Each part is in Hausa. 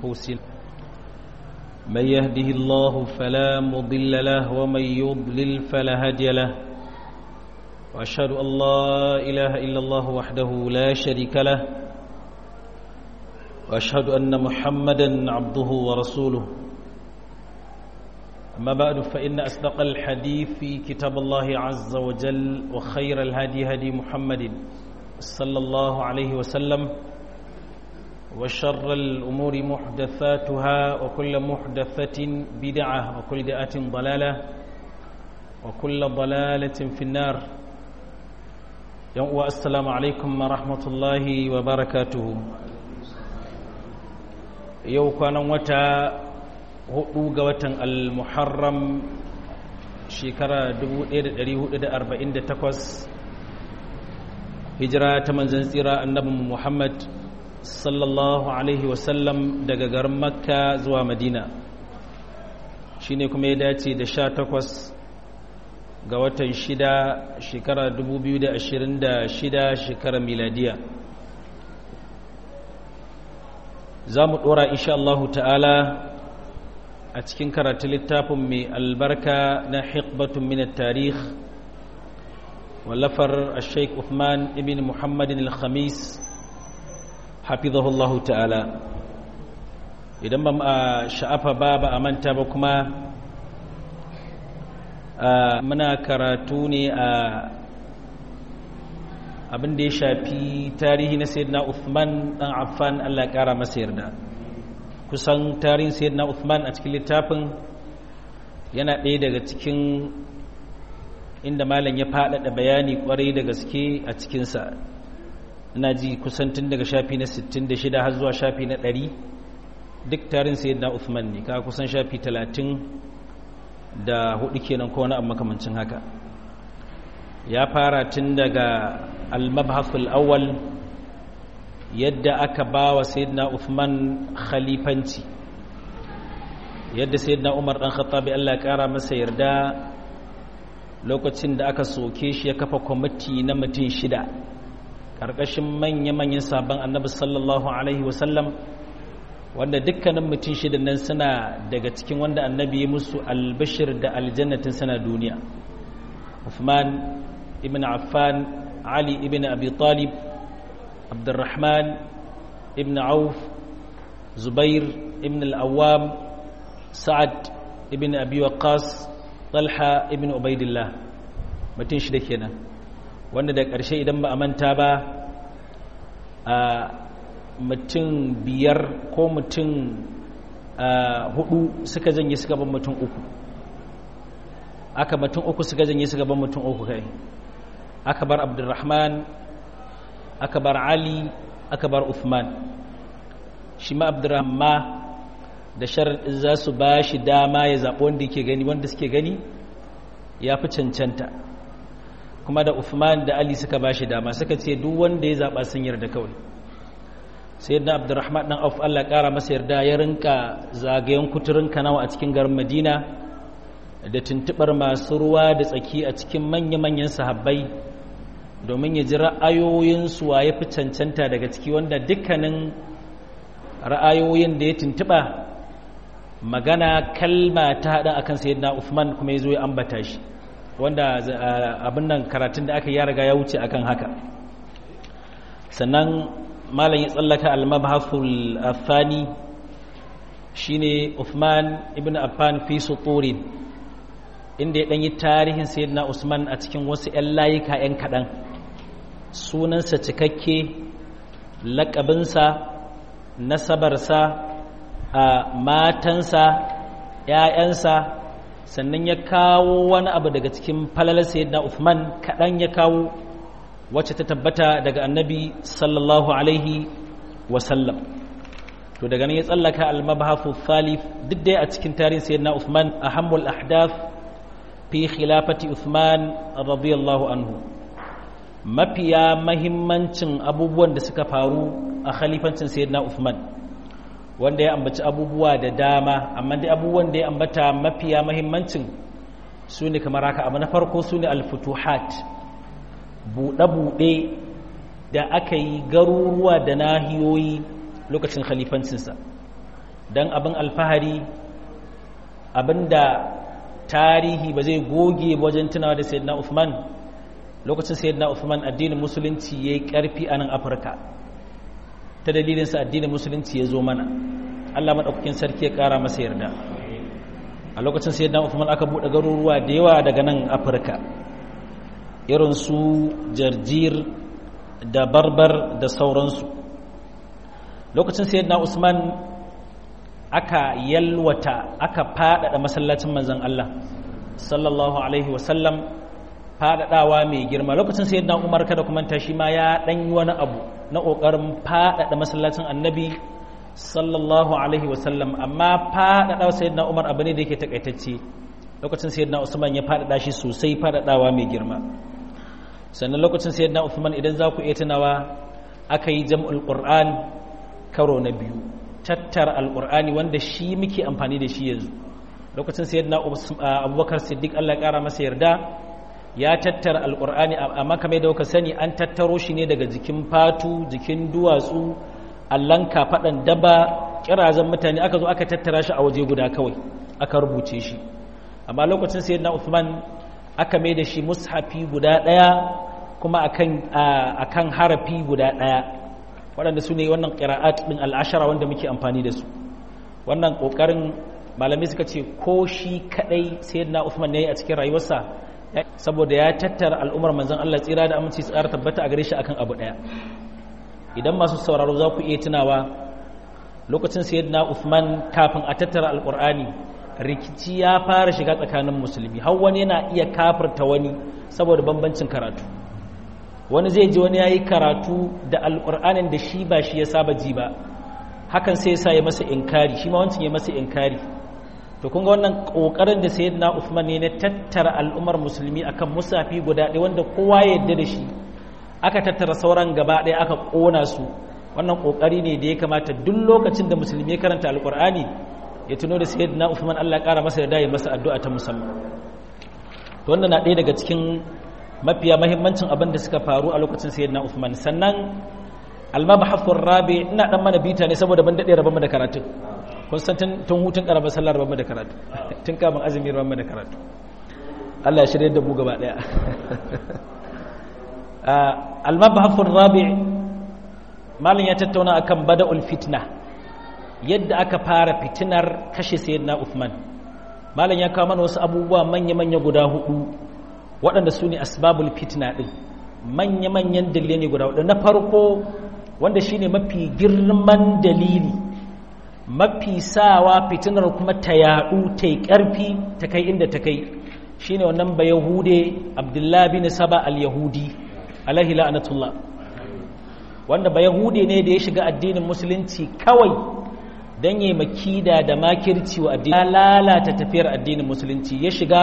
أنفسنا من يهده الله فلا مضل له ومن يضلل فلا هادي له وأشهد أن لا إله إلا الله وحده لا شريك له وأشهد أن محمدا عبده ورسوله أما بعد فإن أصدق الحديث في كتاب الله عز وجل وخير الهدي هدي محمد صلى الله عليه وسلم وشر الأمور محدثاتها وكل محدثة بدعة وكل بدعة ضلالة وكل ضلالة في النار السلام عليكم ورحمة الله وبركاته yau kwanan wata hudu ga watan al-muharram shekara 1448 hijira ta manzan tsira annabin muhammad sallallahu alaihi wasallam daga garin makka zuwa madina shine kuma ya dace da sha takwas ga watan shida shekara 2026 shekara miladiya za mu ɗora insha Allah ta'ala a cikin karatu littafin mai albarka na hikbatun minat tarih wallafar sheik Uthman ibn Muhammadin al-Khamis hafizahullah ta'ala idan ba a sha'afa ba ba a manta ba kuma muna karatu ne a abin da ya shafi tarihi na sayyidina Uthman dan Affan Allah ya kara masa yarda kusan tarihin sayyidina Uthman a cikin littafin yana ɗaya daga cikin inda malam ya faɗaɗa bayani ƙwarai da gaske a cikinsa ina ji kusan tun daga shafi na 66 har zuwa shafi na 100 duk tarihin sayyidina Uthman ne ka kusan shafi 30 da hudu kenan ko wani abu makamancin haka ya fara tun daga al-mabhasul awwal yadda aka ba wa sayyidina Uthman khalifanci yadda sayyidina Umar dan Khattabi Allah ya kara masa yarda lokacin da aka soke shi ya kafa kwamiti na mutum shida karkashin manya-manyan sabon annabi sallallahu alaihi wasallam wanda dukkanin mutum shida nan suna daga cikin wanda annabi ya musu albashir da aljannatin sana duniya Uthman ibn Affan علي ابن أبي طالب عبد الرحمن ابن عوف زبير ابن الأوام سعد ابن أبي وقاص طلحة ابن عبيد الله متين شده kenan wanda da ƙarshe idan ba a manta ba a mutum biyar ko mutum hudu suka janye suka ban mutum uku aka mutum uku suka janye suka ban mutum uku kai aka bar abdurrahman aka bar ali aka bar uthman shi ma abdurrahman da sharaɗin za su ba shi dama ya zaɓi wanda yake gani wanda suke gani ya fi cancanta kuma da uthman da ali suka ba shi dama suka ce duk wanda ya zaɓa sun yarda kawai sai yadda abdurrahman ɗan auf allah ƙara masa yarda ya rinka zagayen kuturin kanawa a cikin garin madina da tuntuɓar masu ruwa da tsaki a cikin manya-manyan sahabbai domin ya ji ra'ayoyinsu wa ya fi cancanta daga ciki wanda dukkanin ra'ayoyin da ya tuntuɓa magana kalma ta haɗa a kan sayyidina Uthman kuma ya zo ya ambata shi wanda abin nan karatun da aka ya riga ya wuce akan haka sannan malam ya tsallaka al-mabhasul athani shine Uthman ibn Affan fi suturin inda ya ɗanyi tarihin sayyidina Usman a cikin wasu 'yan layuka 'yan kaɗan sunansa cikakke laƙabinsa nasabarsa a matansa ‘ya'yansa sannan ya kawo wani abu daga cikin falalar sayyidina Uthman kaɗan ya kawo wacce ta tabbata daga annabi sallallahu alaihi wasallam to daga nan ya tsallaka al-mabhafu thalith duk dai a cikin tarihin sayyidina Uthman ahammul ahdath fi khilafati Uthman radiyallahu anhu mafiya mahimmancin abubuwan da suka faru a khalifancin sayyidina Uthman wanda ya ambaci abubuwa da dama amma dai abubuwan da ya ambata mafiya mahimmancin su ne kamar haka abu na farko su ne alfutuhat buɗe-buɗe da aka yi garuruwa da nahiyoyi lokacin khalifancinsa don abin alfahari abinda tarihi ba zai goge wajen tunawa da sayyidina Uthman lokacin sayyidina Uthman addinin musulunci yayi karfi a nan Afirka ta dalilin sa addinin musulunci ya zo mana Allah madaukakin sarki ya kara masa yarda a lokacin sayyidina Uthman aka bude garuruwa da yawa daga nan Afirka irin su Jarjir da Barbar da sauransu lokacin sayyidina Usman aka yalwata aka faɗaɗa masallacin manzon Allah sallallahu alaihi wasallam faɗaɗawa mai girma lokacin sai na umar kada kuma ta shi ma ya ɗan yi wani abu na ƙoƙarin faɗaɗa masallacin annabi sallallahu alaihi wasallam amma faɗaɗawa sai na umar abu ne da yake takaitacce lokacin sai na usman ya faɗaɗa shi sosai faɗaɗawa mai girma sannan lokacin sai na usman idan za ku iya tunawa aka yi jam'ul qur'an karo na biyu tattara alƙur'ani wanda shi muke amfani da shi yanzu lokacin sayyidina abubakar siddiq allah ƙara masa yarda ya tattara alƙur'ani amma kamar da kuka sani an tattaro shi ne daga jikin fatu jikin duwatsu allan kafaɗan daba kirazan mutane aka zo aka tattara shi a waje guda kawai aka rubuce shi amma lokacin sayyidina uthman aka mai da shi mushafi guda ɗaya kuma akan harafi guda ɗaya waɗanda su ne wannan ƙira'at ɗin al'ashara wanda muke amfani da su wannan ƙoƙarin malamai suka ce ko shi kaɗai sai na Uthman ne a cikin rayuwarsa saboda ya tattara al'ummar manzon Allah tsira da aminci tsara tabbata a gare shi akan abu ɗaya idan masu sauraro za ku iya tunawa lokacin sayyidina Uthman kafin a tattara alƙur'ani rikici ya fara shiga tsakanin musulmi har wani yana iya kafirta wani saboda bambancin karatu wani zai ji wani ya yi karatu da alƙur'anin da shi ba shi ya saba ji ba hakan sai sa ya masa inkari shi ma wancan ya masa inkari to kun ga wannan ƙoƙarin da sayyidina Uthman ne na tattara al'ummar musulmi akan musafi guda ɗaya wanda kowa ya yarda da shi aka tattara sauran gaba ɗaya aka ƙona su wannan ƙoƙari ne da ya kamata duk lokacin da musulmi ya karanta alƙur'ani ya tuno da sayyidina Uthman Allah ƙara masa da ya masa addu'a ta musamman to wannan na ɗaya daga cikin mafiya mahimmancin abin da suka faru a lokacin sayyidina Uthman sannan almabhathur rabi ina dan mana bita ne saboda ban dade rabon da karatu kun san tun hutun karamar sallar rabon da karatu tun kamun azumi rabon da karatu Allah ya shirye da mu gaba daya almabhathur rabi malin ya tattauna akan bada'ul fitna yadda aka fara fitinar kashe sayyidina Uthman malin ya kawo mana wasu abubuwa manya-manya guda hudu waɗanda su ne asbabul fitna ɗin manya-manyan dalilai ne guda na farko wanda shi ne mafi girman dalili mafi sawa fitinar kuma ta yaɗu ta yi ƙarfi ta kai inda ta kai shi ne wannan ba yahude abdullahi bin saba al-yahudi alaihi la'anatullah wanda ba yahude ne da ya shiga addinin musulunci kawai don yi makida da makirci wa addini lalata tafiyar addinin musulunci ya shiga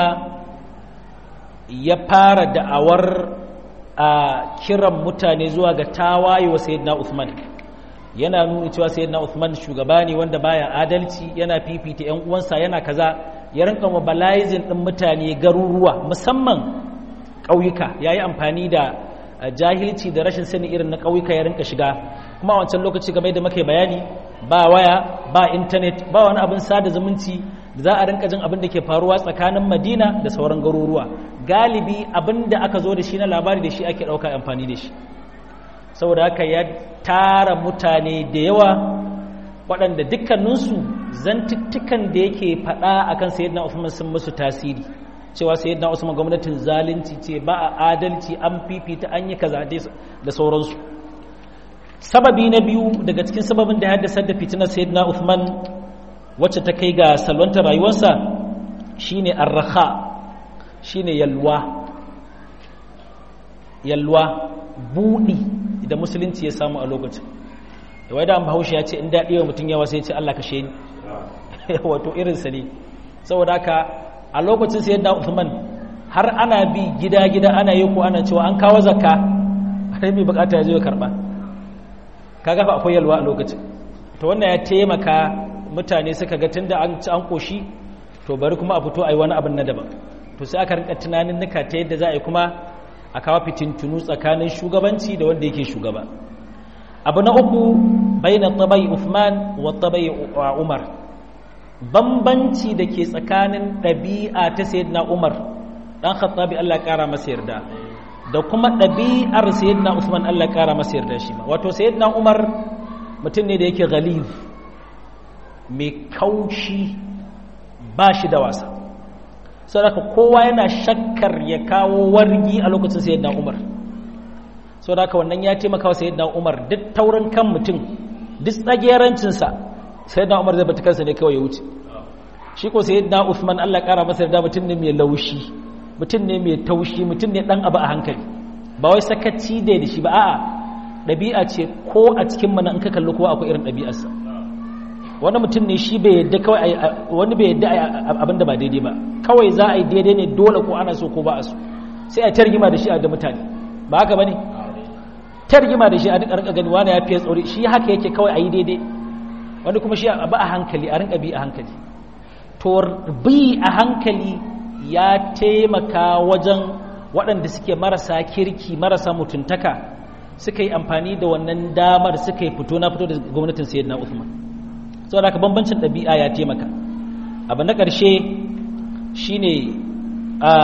ya fara da'awar a kiran mutane zuwa ga tawaye wa sayyidina Uthman yana nuna cewa sayyidina Uthman shugaba ne wanda baya adalci yana fifita ƴan uwansa yana kaza ya rinka mobilizing din mutane garuruwa musamman ƙauyuka yayi amfani da jahilci da rashin sani irin na ƙauyuka ya rinka shiga kuma a wancan lokaci game da muke bayani ba waya ba intanet ba wani abin sada zumunci da za a rinka jin abin da ke faruwa tsakanin madina da sauran garuruwa galibi abin da aka zo da shi na labari da shi ake ɗauka amfani da shi saboda haka ya tara mutane da yawa waɗanda dukkaninsu zantuttukan da yake faɗa akan sayyidina Usman sun musu tasiri cewa sayyidina Usman gwamnatin zalunci ce ba a adalci an fifita an yi kaza da sauransu sababi na biyu daga cikin sababin da ya haddasa da fitinar sayyidina Uthman wacce ta kai ga salwantar rayuwarsa shine arraha shine yalwa yalwa budi da musulunci ya samu a lokacin da wai da an bahaushe ya ce in daɗi wa mutum yawa sai ya ce Allah kashe ni wato irinsa ne saboda haka a lokacin sayyidina Uthman har ana bi gida-gida ana yi ko ana cewa an kawo zakka har mai bukata ya zo ya karba kaga fa akwai yalwa a lokacin to wannan ya taimaka mutane suka ga tunda an ci an koshi to bari kuma a fito ayi wani abin na daban to sai aka rinka tunanin nuka ta yadda za a yi kuma a kawo fitintunu tsakanin shugabanci da wanda yake shugaba abu na uku baina tabai Uthman wa tabai Umar bambanci da ke tsakanin ɗabi'a ta sayyidina Umar dan Khattabi Allah ya kara masa yarda da kuma ɗabi'ar sayyidina Uthman Allah ya kara masa yarda shi ma wato sayyidina Umar mutum ne da yake ghalib mai kaushi ba shi da wasa saboda kowa yana shakkar ya kawo wargi a lokacin sayyidina Umar saboda wannan ya taimaka wa sayyidina Umar duk taurin kan mutum duk tsagerancin sa sayyidina Umar zai bata kansa ne kawai ya wuce shi ko sayyidina Uthman Allah ya kara masa yarda mutum ne mai laushi mutum ne mai taushi mutum ne dan abu a hankali ba wai sakaci da da shi ba a'a ɗabi'a ce ko a cikin mana in ka kalli kowa akwai irin ɗabi'arsa wani mutum ne shi bai yadda kawai wani bai yadda abin da ba daidai ba kawai za a yi daidai ne dole ko ana so ko ba a so sai a targima da shi a da mutane ba haka bane targima da shi a duka rinka gani wani ya fiye tsori shi haka yake kawai a yi daidai wani kuma shi a ba a hankali a rinka bi a hankali to bi a hankali ya taimaka wajen waɗanda suke marasa kirki marasa mutuntaka suka yi amfani da wannan damar suka yi fito na fito da gwamnatin sayyidina Uthman saboda haka bambancin ɗabi'a ya taimaka abu na ƙarshe shine a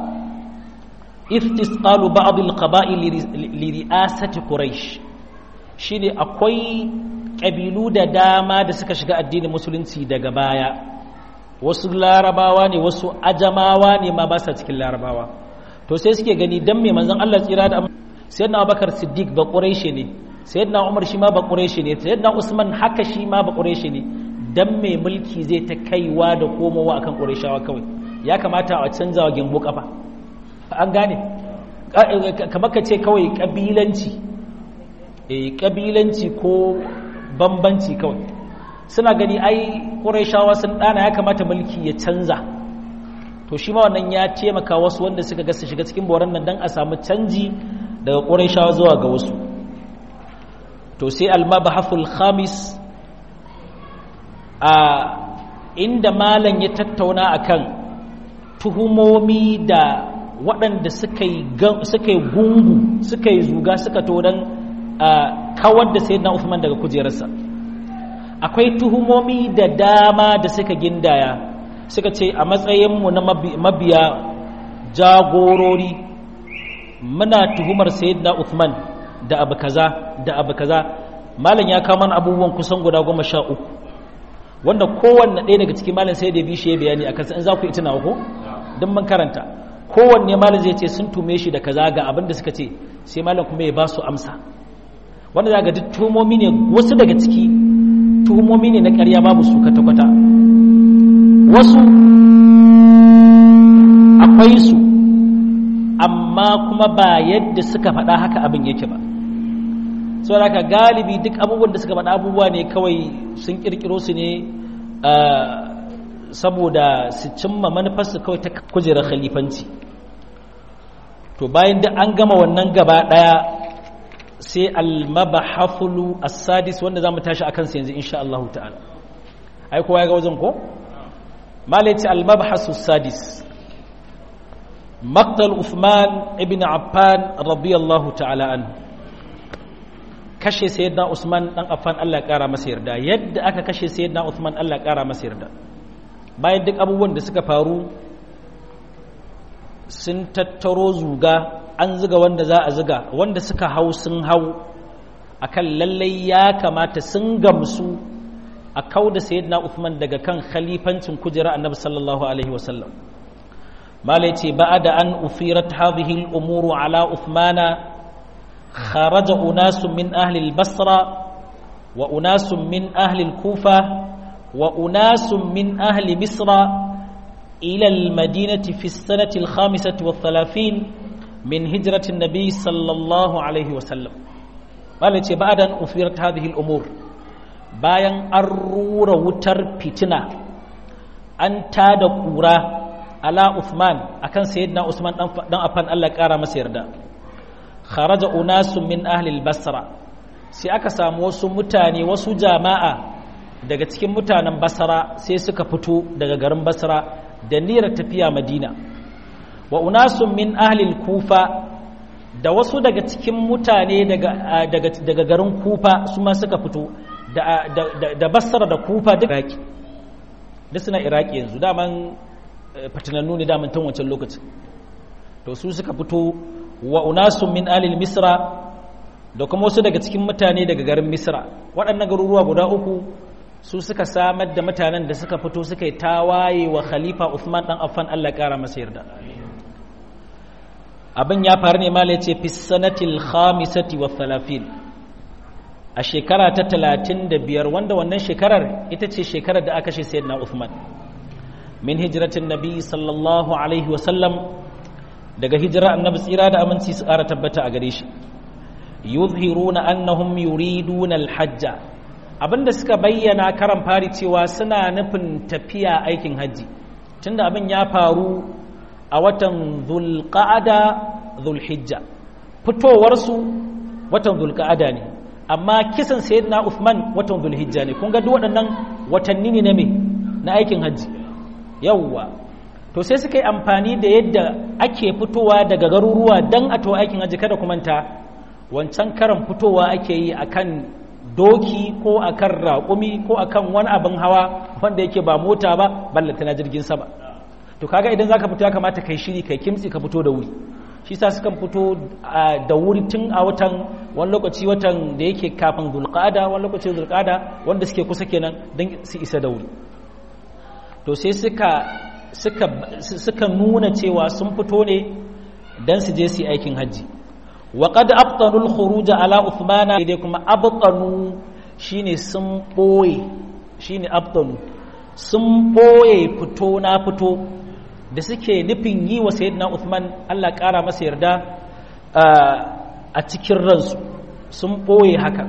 istisqalu ba'd al-qaba'il li ri'asati quraish shine akwai ƙabilu da dama da suka shiga addinin musulunci daga baya wasu larabawa ne wasu ajamawa ne ma ba sa cikin larabawa to sai suke gani dan me manzon Allah tsira da sayyidina Abubakar Siddiq ba quraishi ne sayyidina Umar shi ma ba quraishi ne sayyidina Usman haka shi ma ba quraishi ne dan me mulki zai ta kaiwa da komowa akan qurayshawa kawai ya kamata a canza wa gimbo kafa an gane kamar ka ce kawai kabilanci eh kabilanci ko bambanci kawai suna gani ai qurayshawa sun dana ya kamata mulki ya canza to shi ma wannan ya taimaka wasu wanda suka ga su shiga cikin boran nan dan a samu canji daga qurayshawa zuwa ga wasu to sai al-mabhaful khamis a inda malam ya tattauna akan tuhumomi da waɗanda suka yi gungu suka yi zuga suka to don kawar da sayyidina Uthman daga kujerarsa akwai tuhumomi da dama da suka gindaya suka ce a matsayinmu na mabiya jagorori muna tuhumar sayyidina Uthman da abu kaza da abu kaza malam ya kawo mana abubuwan kusan guda goma sha uku wanda kowanne ɗaya daga cikin malam sai da bi shi ya bayani a kansa in za ku yi tunawa ko don mun karanta kowanne malam zai ce sun tume shi da kaza ga abin da suka ce sai malam kuma ya ba su amsa wanda za ga duk tuhumomi ne wasu daga ciki tuhumomi ne na ƙarya babu su kwata-kwata wasu akwai su amma kuma ba yadda suka faɗa haka abin yake ba sau da haka galibi duk abubuwan da suka faɗa abubuwa ne kawai sun ƙirƙiro su ne saboda su cimma manufarsu kawai ta kujerar khalifanci to bayan da an gama wannan gaba ɗaya sai almabahafulu as-sadis wanda za mu tashi a kansa yanzu insha Allah ta'ala ai kowa ya ga wajen ko malai ce almabahasu sadis maktal Uthman ibn Affan radiyallahu ta'ala anhu kashe sayyidina Usman dan Affan Allah ya kara masa yarda yadda aka kashe sayyidina Usman Allah ya kara masa yarda bayan duk abubuwan da suka faru sun tattaro zuga an zuga wanda za a zuga wanda suka hau sun hau akan lallai ya kamata sun gamsu a kau da sayyidina Uthman daga kan khalifancin kujera annabi sallallahu alaihi wasallam mala yace ba'da an ufirat hadhihi al-umuru ala Uthmana kharaja unasun min ahli al-basra wa unasun min ahli al-kufa wa unasun min ahli misra ila al-madinati fi as-sanati al-khamisati wa thalathin min hijrati an-nabi sallallahu alaihi wasallam mala yace ba'da an ufirat hadhihi al-umur bayan an rura wutar fitina an tada kura ala Uthman akan sayyidina Usman dan afan Allah kara masa yarda kharaja unasun min ahli al-basra sai aka samu wasu mutane wasu jama'a daga cikin mutanen basra sai suka fito daga garin basra da niyyar tafiya madina wa unasun min ahli al-kufa da wasu daga cikin mutane daga garin kufa su ma suka fito da basra da kufa duk iraki duk suna iraki yanzu daman fatinannu ne daman tun wancan lokacin to su suka fito wa unasun min alil misra da kuma wasu daga cikin mutane daga garin misra waɗannan garuruwa guda uku su suka samar da mutanen da suka fito suka yi tawaye wa khalifa Uthman dan Affan Allah ƙara masa yarda abin ya faru ne mala yace fi sanatil khamisati wa thalafin a shekara ta talatin da biyar wanda wannan shekarar ita ce shekarar da aka shi sayyidina Uthman min hijratin nabi sallallahu alaihi wa sallam daga hijira annabi tsira da aminci su ƙara tabbata a gare shi yuzhiruna annahum yuriduna alhajja abinda suka bayyana karan fari cewa suna nufin tafiya aikin hajji tunda abin ya faru a watan zulqa'ada zulhijja fitowarsu watan zulqa'ada ne amma kisan sayyidina Uthman watan zulhijja ne kun ga duk waɗannan watanni ne na me na aikin hajji yawwa to sai suka yi amfani da yadda ake fitowa daga garuruwa dan a to aikin hajji kada ku manta wancan karan fitowa ake yi akan doki ko akan raƙumi ko akan wani abin hawa wanda yake ba mota ba ballanta na jirgin sama to kaga idan zaka fito ya kamata kai shiri kai kimtsi ka fito da wuri shi sa sukan fito da wuri tun a watan wani lokaci watan da yake kafin zulqada wani lokaci zulqada wanda suke kusa kenan don su isa da wuri to sai suka suka suka nuna cewa sun fito ne dan su je su yi aikin hajji وقد أبطنوا الخروج على عثمان dai kuma abtanu shine sun boye shine abtanu sun boye fito na fito da suke nufin yi wa sayyidina Uthman Allah ƙara masa yarda a cikin ransu sun boye haka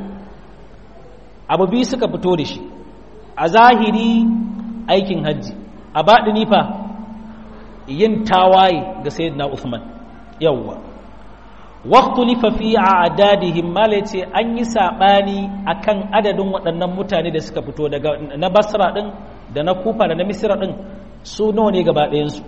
abu biyu suka fito da shi a zahiri aikin hajji a baɗini fa yin tawaye ga sayyidina Uthman yawwa واختلف في اعدادهم malace an yi sabani akan adadin waɗannan mutane da suka fito daga na Basra din da na Kufa da na Misra din su nawa ne gaba ɗayan su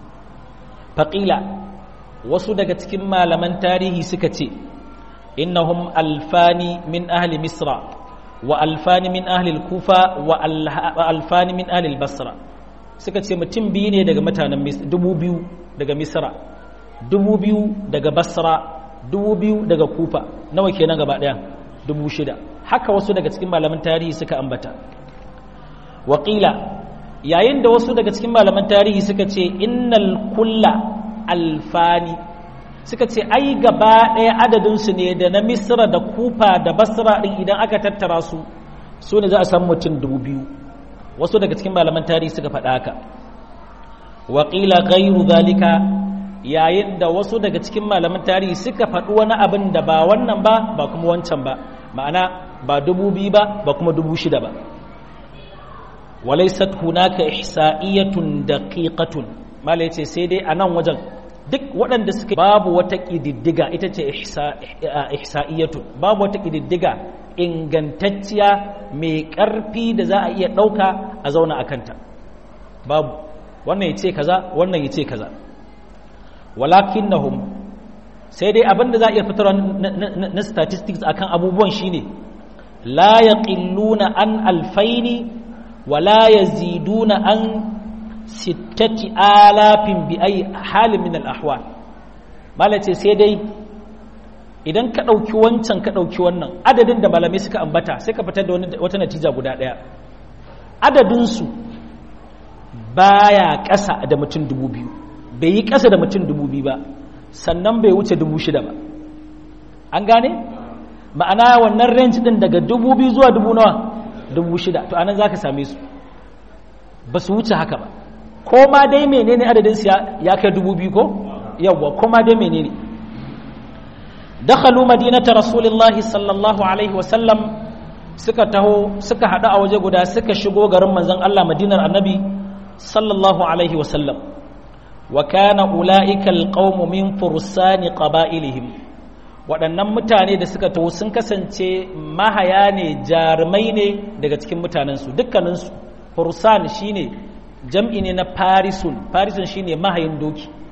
faqila wasu daga cikin malaman tarihi suka ce innahum alfani min ahli Misra wa alfani min ahli Kufa wa alfani min ahli Basra suka ce mutum biyu ne daga mutanen dubu biyu daga Misra dubu biyu daga Basra dubu biyu daga kufa nawa kenan gaba ɗaya dubu shida haka wasu daga cikin malaman tarihi suka ambata waƙila yayin da wasu daga cikin malaman tarihi suka ce innal kulla alfani suka ce ai gaba ɗaya adadinsu ne da na misra da kufa da basra ɗin idan aka tattara su su ne za a samu mutum dubu biyu wasu daga cikin malaman tarihi suka faɗa haka waƙila gairu zalika yayin da wasu daga cikin malaman tarihi suka faɗi wani abin da ba wannan ba ba kuma wancan ba ma'ana ba dubu biyu ba ba kuma dubu shida ba walaisat hunaka ihsa'iyatun daqiqatun mala yace sai dai a nan wajen duk waɗanda suka babu wata ƙididdiga ita ce ihsa'iyatun babu wata ƙididdiga ingantacciya mai ƙarfi da za a iya ɗauka a zauna a kanta babu wannan ya ce kaza wannan ya ce kaza walakin nahum sai dai abinda za a iya fitarwa na statistics akan abubuwan shine la yaqilluna an alfaini wa la yaziduna an sittati alafin bi ai halin min al-ahwal malace sai dai idan ka ɗauki wancan ka ɗauki wannan adadin da malamai suka ambata sai ka fitar da wata natija guda ɗaya adadinsu baya ƙasa da mutum dubu biyu bai yi ƙasa da mutum dubu biyu ba sannan bai wuce dubu shida ba an gane ma'ana wannan range ɗin daga dubu biyu zuwa dubu nawa dubu shida to anan za ka same su ba su wuce haka ba ko ma dai menene adadinsu ya kai dubu biyu ko yawwa ko ma dai menene dakhalu madinata rasulillahi sallallahu alaihi wasallam suka taho suka hadu a waje guda suka shigo garin manzon Allah madinar annabi sallallahu alaihi wasallam wa kana ulaika alqawmu min fursani qaba'ilihim waɗannan mutane da suka taho sun kasance mahaya ne jarumai ne daga cikin mutanensu dukkaninsu fursan shine jam'i ne na farisun farisun shine mahayin doki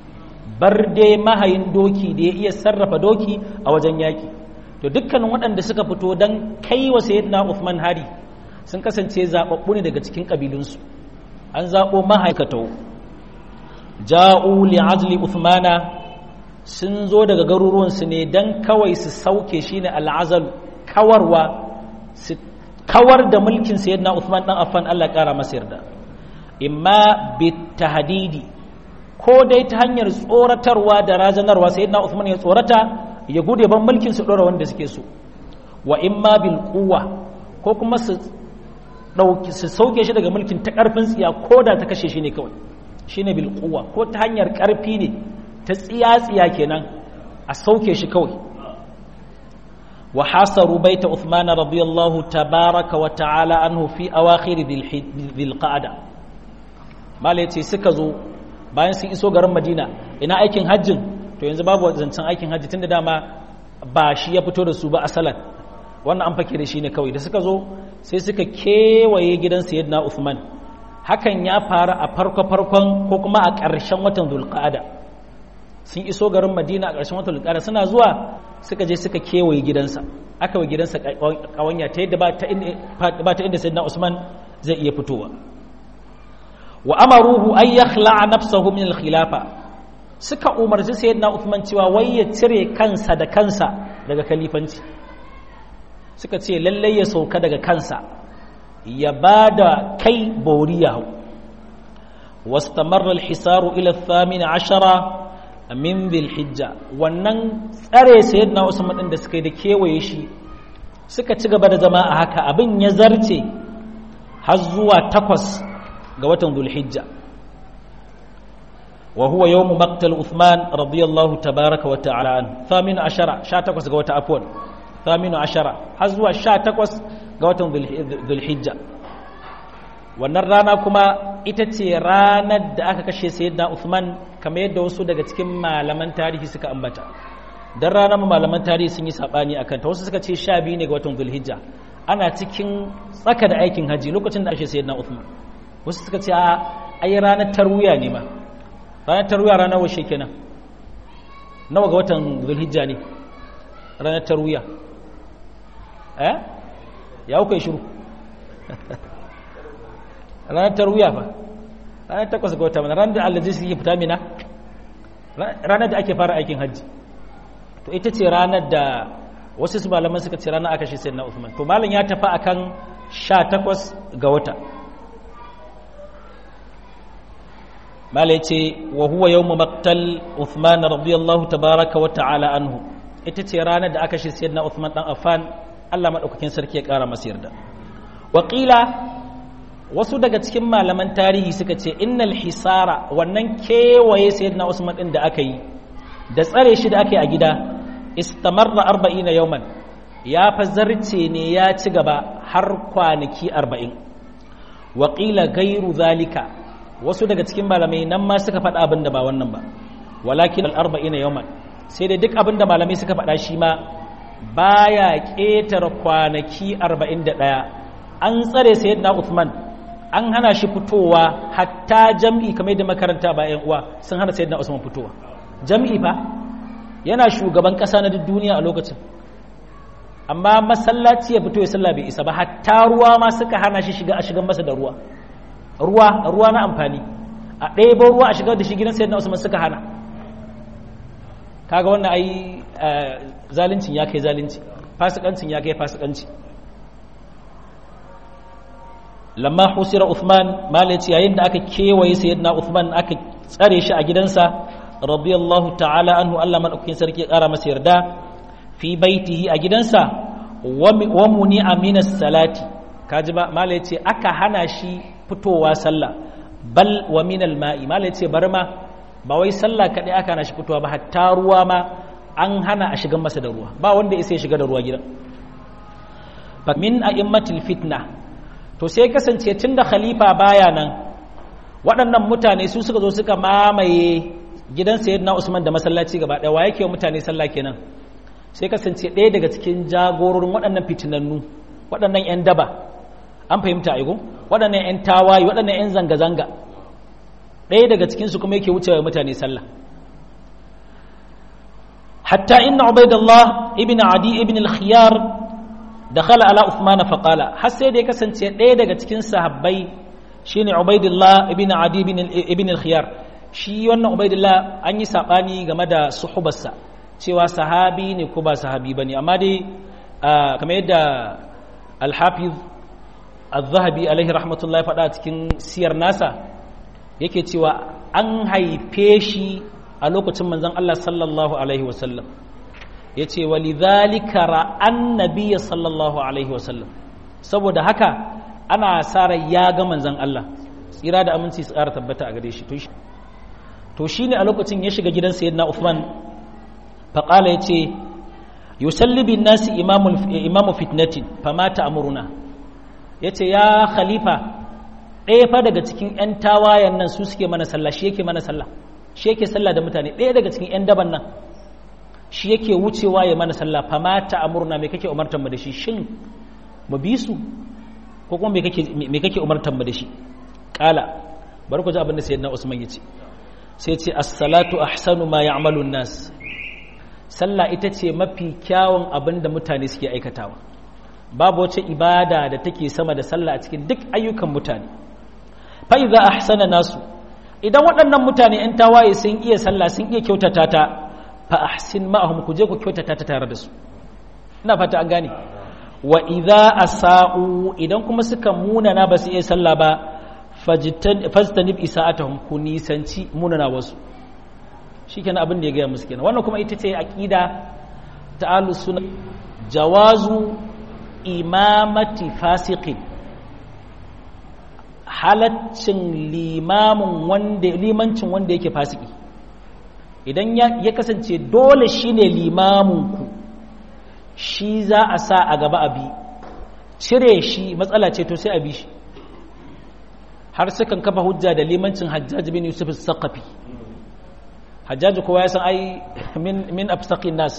barde mahayin doki da ya iya sarrafa doki a wajen yaki to dukkanin waɗanda suka fito don kai wa sayyidina Uthman hari sun kasance zaɓaɓɓu ne daga cikin ƙabilunsu an zaɓo mahaikatau ja'u li'azli Uthmana sun zo daga garuruwansu ne don kawai su sauke shi ne al'azal kawarwa su kawar da mulkin sayyidina Uthman dan Affan Allah ƙara masa yarda imma bitahdidi ko dai ta hanyar tsoratarwa da razanarwa sayyidina Uthman ya tsorata ya gude ban mulkin su dora wanda suke so wa imma bil quwwa ko kuma su dauki su sauke shi daga mulkin ta karfin tsiya ko da ta kashe shi ne kawai shine bil quwwa ko ta hanyar karfi ne ta tsiya tsiya kenan a sauke shi kawai wa hasaru baita Uthman radiyallahu tabaraka wa ta'ala anhu fi awakhir dhil qa'da malai ce suka zo bayan sun iso garin Madina ina aikin hajjin to yanzu babu zancen aikin hajji tunda dama ba shi ya fito da su ba asalan wannan an fake da shi ne kawai da suka zo sai suka kewaye gidan sayyidina Uthman hakan ya faru a farko farkon ko kuma a ƙarshen watan Dhulqa'ada sun iso garin Madina a ƙarshen watan Dhulqa'ada suna zuwa suka je suka kewaye gidansa aka wa gidansa kawanya ta yadda ba ta inda sayyidina Usman zai iya fitowa wa amaruhu an yakhla'a nafsahu min al-khilafa suka umarci sayyidina Uthman cewa wai ya cire kansa da kansa daga kalifanci suka ce lallai ya sauka daga kansa ya bada kai boriya hau واستمر الحصار إلى الثامن عشر min hijja wannan tsare sayyidina Usman din da suka yi da kewaye shi suka ci gaba da zama a haka abin ya zarce har zuwa takwas ga watan Dhulhijja wa huwa yawm maqtal Uthman radiyallahu tabaraka wa ta'ala an thamin ashara 18 ga wata afwan thamin ashara har zuwa 18 ga watan Dhulhijja wannan rana kuma ita ce ranar da aka kashe sayyidina Uthman kamar yadda wasu daga cikin malaman tarihi suka ambata dan ranar malaman tarihi sun yi sabani akan ta wasu suka ce 12 ne ga watan Dhulhijja ana cikin tsaka da aikin haji lokacin da ake sayyidina Uthman wasu suka ce a ai ranar tarwiya ne ma ranar tarwiya ranar washe kenan nawa ga watan Dhulhijja ne ranar tarwiya eh ya kuka shiru ranar tarwiya fa ranar takwas ga wata mana ranar da allazi suke fita mina ranar da ake fara aikin hajji to ita ce ranar da wasu su malaman suka ce ranar aka shi sai na Uthman to malam ya tafi akan sha takwas ga wata malai ce wa huwa yawmu maqtal Uthman radiyallahu tabaraka wa ta'ala anhu ita ce ranar da aka shi sayyidina Uthman dan Affan Allah madaukakin sarki ya kara masa yarda Wakila wasu daga cikin malaman tarihi suka ce innal hisara wannan kewaye sayyidina Usman din da aka yi da tsare shi da aka yi a gida istamarra 40 yawman ya fa zarce ne ya ci gaba har kwanaki 40 Wakila gairu zalika wasu daga cikin malamai nan ma suka faɗa abin da ba wannan ba walakin al-40 yawman sai dai duk abin da malamai suka faɗa shi ma baya ƙetare kwanaki 41 an tsare sayyidina Uthman an hana shi fitowa hatta jam'i kamar da makaranta ba ‘yan uwa sun hana sayyidina Usman fitowa jam'i fa yana shugaban ƙasa na duk duniya a lokacin amma masallaci ya fito ya salla bai isa ba hatta ruwa ma suka hana shi shiga a shigan masa da ruwa ruwa ruwa na amfani a ɗaya ruwa a shigar da shi gidan sayyidina Usman suka hana kaga wannan ai zalincin ya kai zalunci fasikancin ya kai fasikanci lamma husira Uthman malaci yayin da aka kewaye sayyidina Uthman aka tsare shi a gidansa radiyallahu ta'ala anhu Allah madaukakin sarki ya kara masa yarda fi baitihi a gidansa wa muni amina salati kaji ba malaci aka hana shi fitowa sallah bal wa min al-ma'i malaci bar ma ba wai sallah kadai aka hana shi fitowa ba hatta ruwa ma an hana a shigan masa da ruwa ba wanda ya sai shiga da ruwa gidan min a'immatil fitna to sai kasance tun da khalifa baya nan waɗannan mutane su suka zo suka mamaye gidan sayyidina Usman da masallaci gaba ɗaya wa yake mutane sallah kenan sai kasance ɗaya daga cikin jagororin waɗannan fitinannu waɗannan 'yan daba an fahimta aigo waɗannan 'yan tawaye waɗannan 'yan zanga-zanga ɗaya daga cikinsu kuma yake wucewa mutane sallah hatta inna ubaidullah ibn adi ibn al-khiyar dakhala ala uthman fa qala har sai da ya kasance ɗaya daga cikin sahabbai shine ubaidullah ibn adi ibn al-khiyar shi wannan ubaidullah an yi sabani game da suhubarsa cewa sahabi ne ko ba sahabi bane amma dai kamar yadda al-hafiz al-zahabi alaihi rahmatullahi faɗa cikin siyar nasa yake cewa an haife shi a lokacin manzon Allah sallallahu alaihi wasallam ya ce walidhalika ra'an nabiyya sallallahu alaihi wasallam saboda haka ana sara ya ga manzon Allah tsira da aminci su ƙara tabbata a gare shi to shi ne a lokacin ya shiga gidan sayyidina Uthman faƙala ya ce yusalli bin nasi imamu fitnatin famata amuruna ya ce ya khalifa ɗaya fa daga cikin 'yan tawayen nan su suke mana sallah shi yake mana sallah shi yake sallah da mutane ɗaya daga cikin 'yan daban nan shi yake wucewa ya mana sallah famata amurna me kake umartar mu da shi shin mu bi su ko kuma me kake umartar mu da shi kala bari ku ji abin da sayyidina Usman yace sai ce as-salatu ahsanu ma ya'malu an-nas sallah ita ce mafi kyawun abin da mutane suke aikatawa babu wace ibada da take sama da sallah a cikin duk ayyukan mutane fa idza ahsana nasu idan waɗannan mutane 'yan tawaye sun iya sallah sun iya kyautata ta fa ahsin ma'ahum ku je ku kyautata ta tare da su ina fata an gane wa idza asa'u idan kuma suka munana ba su iya sallah ba fajtanib isa'atahum ku nisanci munana wasu shikenan abin da ya gaya musu kenan wannan kuma ita ce aqida ta ahlus sunna jawazu imamati fasiqin halaccin limamin wanda limancin wanda yake fasiki idan ya kasance dole shine limaminku shi za a sa a gaba abi cire shi matsala ce to sai a bi shi har sukan kafa hujja da limancin hajjaj bin yusuf saqafi hajjaj kowa ya san ai min min absaqin nas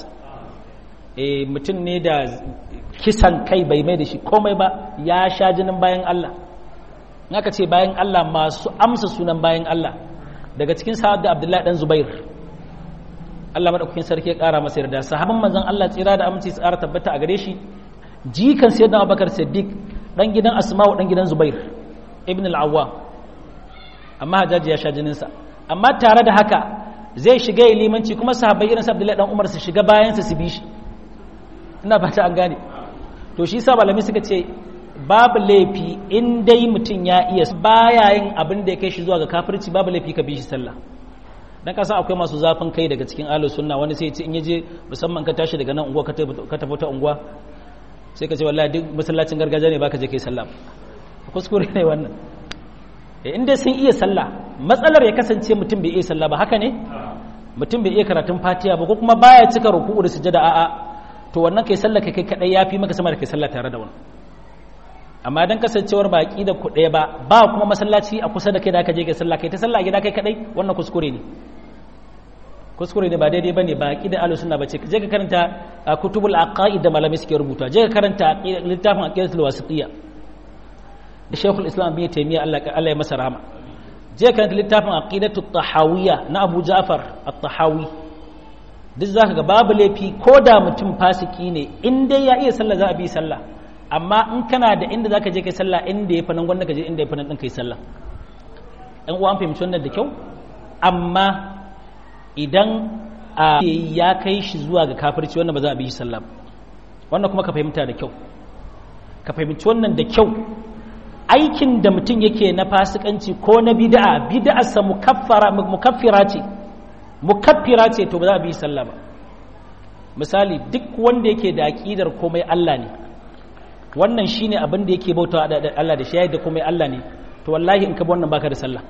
eh mutum ne da kisan kai bai mai da shi komai ba ya sha jinin bayan Allah naka ce bayan Allah masu amsa sunan bayan Allah daga cikin sahab da Abdullahi dan Zubair Allah madaukakin sarki ya kara masa yarda sahaban manzon Allah tsira da aminci tsara tabbata a gare shi jikan sayyidina Abubakar Siddiq dan gidan Asma'u dan gidan Zubair ibn al-Awwam amma Hajjaji ya sha jinin sa amma tare da haka zai shiga limanci kuma sahabbai irin Abdullahi dan Umar su shiga bayan sa su bi shi ina fata an gane to shi sa malami suka ce babu laifi in dai mutum ya iya baya yin abin da ya kai shi zuwa ga kafirci babu laifi ka bi shi sallah dan kasan akwai masu zafin kai daga cikin ahlus sunna wani sai ya ce in yaje musamman ka tashi daga nan unguwa ka tafi ta unguwa sai ka ce wallahi duk masallacin gargajiya ne baka je kai sallah kuskure ne wannan in dai sun iya sallah matsalar ya kasance mutum bai iya sallah ba haka ne mutum bai iya karatun fatiha ba ko kuma baya cika ruku'u da sujada a'a to wannan kai sallah kai kadai yafi maka sama da kai sallah tare da wani amma dan kasancewar baki da ku ɗaya ba ba kuma masallaci a kusa da kai da aka je kai sallah kai ta sallah gida kai kadai wannan kuskure ne kuskure ne ba daidai bane baki da ahlus sunna bace je ka karanta kutubul aqaid da malamai suke rubuta je ka karanta littafin aqidatul wasitiyya da Sheikhul Islam bin Taymiyyah Allah Allah ya masa rahama je ka karanta littafin aqidatut tahawiyya na Abu Ja'far at-Tahawi duk zaka ga babu laifi ko da mutum fasiki ne in dai ya iya sallah za a bi sallah amma in kana da inda zaka je kai sallah inda yafi nan gwanda ka je inda yafi nan din kai sallah ɗan uwa an fahimci wannan da kyau amma idan ya kai shi zuwa ga kafirci wannan ba za a bi shi sallah wannan kuma ka fahimta da kyau ka fahimci wannan da kyau aikin da mutum yake na fasikanci ko na bid'a bid'arsa mukaffara mukaffira ce mukaffira ce to ba za a bi shi sallah ba misali duk wanda yake da aqidar komai Allah ne wannan shine abin da yake bauta da Allah da shi da komai Allah ne to wallahi in ka bi wannan baka da sallah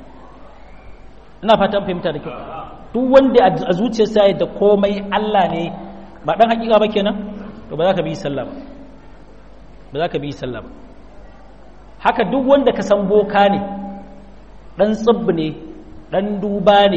ina fatan fahimta da kyau duk wanda a zuciyarsa ya da komai Allah ne ba dan hakika ba kenan to ba za ka bi sallah ba ba za ka bi sallah ba haka duk wanda ka san boka ne dan tsibb ne dan duba ne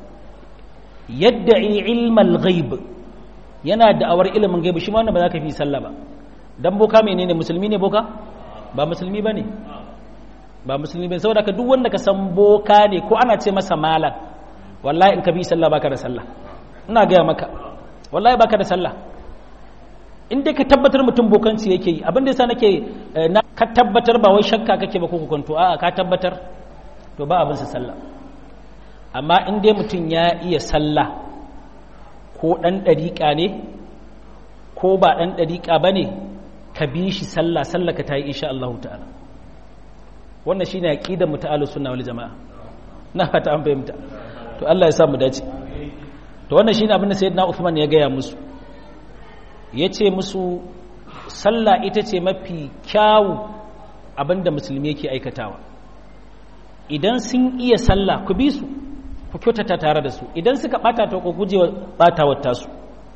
yadda ilmal ghaib yana da'awar ilimin gaibi shi ma wannan ba za ka bi sallah ba dan boka menene musulmi ne boka ba musulmi bane ba musulmi bane saboda ka duk wanda ka san boka ne ko ana ce masa malam wallahi in ka bi sallah baka da sallah ina gaya maka wallahi baka da sallah in dai ka tabbatar mutum bokanci yake yi abin da yasa nake na ka tabbatar ba wai shakka kake ba ko kwanto a'a ka tabbatar to ba abin sa sallah amma in dai mutum ya iya sallah ko dan dariƙa ne ko ba dan dariƙa bane ka bi shi sallah sallah ka ta yi insha Allah ta'ala wannan shine aqidar mu ta'alu sunna wal jamaa na fata an fahimta to Allah ya sa mu dace to wannan shine abin da sayyidina Uthman ya gaya musu yace musu sallah ita ce mafi kyawu abinda musulmi yake aikatawa idan sun iya sallah ku bi su ku kyautata tare da su idan suka bata ta ku gujewa batawar tasu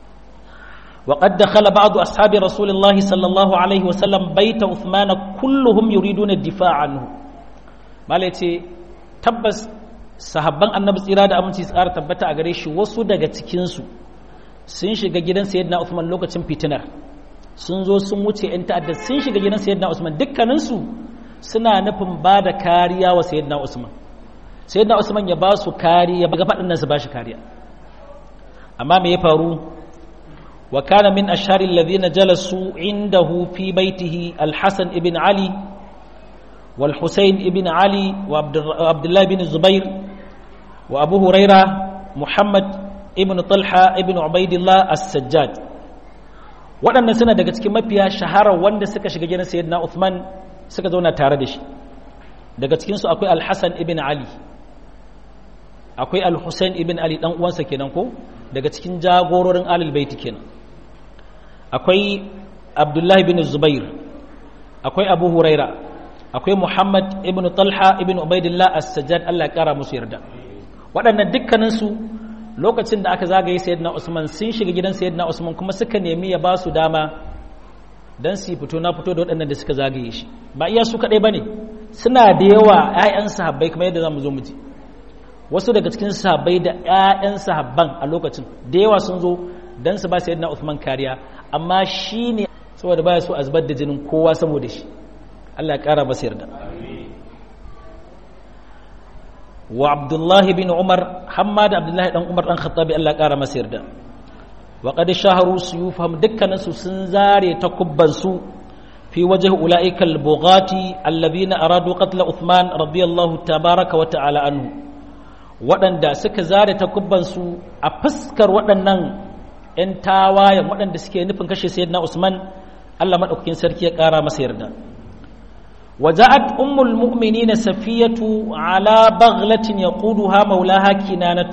وقد دخل بعض أصحاب رسول الله صلى الله عليه وسلم بيت عثمان كلهم يريدون الدفاع عنه مالتي تبس sahabban annabi tsira da aminci tsara tabbata a gare shi wasu daga cikinsu sun shiga gidan sayyidina Usman lokacin fitinar sun zo sun wuce yan ta'adda sun shiga gidan sayyidina Usman dukkaninsu suna nufin ba da kariya wa sayyidina Usman sayyidina Usman ya ba su kariya ga faɗin nan su ba shi kariya amma me ya faru wa kana min ashari alladhina jalasu indahu fi baitihi al-Hasan ibn Ali wal Husayn ibn Ali wa Abdullah ibn Zubair wa Abu Huraira Muhammad ibn Talha ibn Ubaidillah as-Sajjad waɗannan suna daga cikin mafiya shahara wanda suka shiga gidan Sayyidina Uthman suka zauna tare da shi daga cikinsu akwai Al-Hasan ibn Ali akwai Al-Husayn ibn Ali dan uwansa kenan ko daga cikin jagororin Ahlul Bait kenan akwai Abdullah ibn Zubair akwai Abu Huraira akwai Muhammad ibn Talha ibn Ubaidillah as-Sajjad Allah ya kara musu yarda waɗannan dukkaninsu lokacin da aka zagaye sayyidina Usman sun shiga gidan sayyidina Usman kuma suka nemi ya ba su dama dan su fito na fito da waɗannan da suka zagaye shi ba iya su kaɗai bane suna da yawa ƴaƴan sahabbai kamar yadda zamu zo mu ji wasu daga cikin sahabbai da ƴaƴan sahabban a lokacin da yawa sun zo dan su ba sayyidina Usman kariya amma shine saboda baya so a zubar da jinin kowa saboda shi Allah ya kara masa yarda wa abdullahi bin umar hamma da abdullahi dan umar dan khattabi Allah kara masa yarda wa qad shaharu suyufahum dukkanin su sun zare takubban su fi wajhi ulaika al-bughati alladhina aradu qatl uthman radiyallahu tabaraka wa ta'ala anhu waɗanda suka zare takubban su a fuskar waɗannan ƴan tawayen waɗanda suke nufin kashe sayyidina usman Allah madaukakin sarki ya kara masa yarda وجاءت أم المؤمنين سفية على بغلة يقودها مولاها كنانة